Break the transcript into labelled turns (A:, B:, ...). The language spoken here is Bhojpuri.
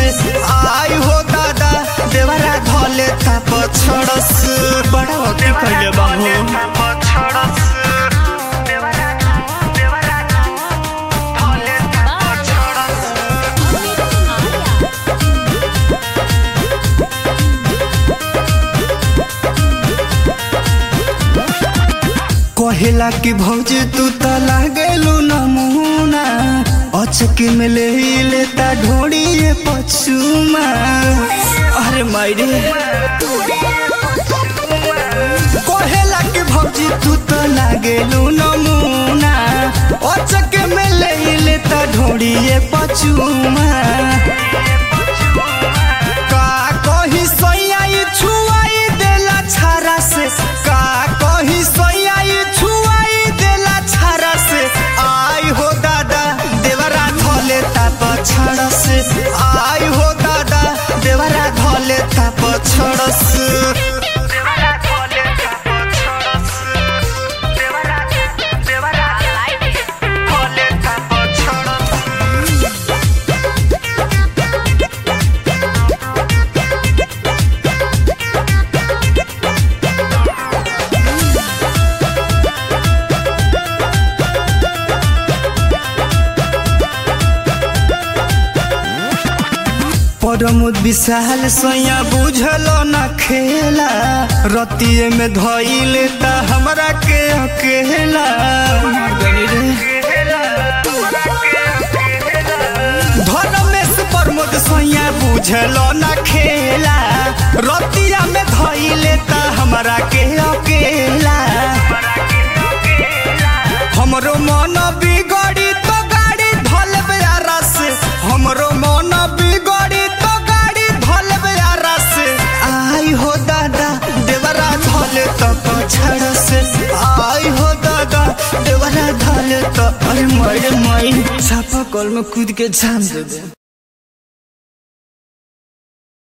A: आई हो दादा देवरा धले था पछड़स बड़ा वकी कइले बाबू कहेला कि भौजी तू त लागेलू नमूना अचके में ले लेता ढोड़िए पछुमा अरे मायरे कहेला कि भौजी तू त लागेलू नमूना अचके में ले लेता ढोड़िए पछुमा का कही सैयाई छुआई देला छारा से का कही सैयाई छुआई देला छारा से आई हो दादा देवरा धले ता पछड़ से आई हो दादा देवरा धले ता पछड़ से परमुद विशाल सोया बुझल न खेला रतिये में धइले ता हमरा के अकेला धर्मेश प्रमोद सोया बुझल न खेला रतिया में धइले ता हमरा के अकेला हमरो मन बिगड़ी तो गाड़ी धलबे आरस हमरो मन बिगड़ी तो गाड़ी धलबे आरस आई हो दादा देवरा धले तो पछड़ से आई हो दादा देवरा धले तो अरे मर मई छापा कल में कूद के जान दे दे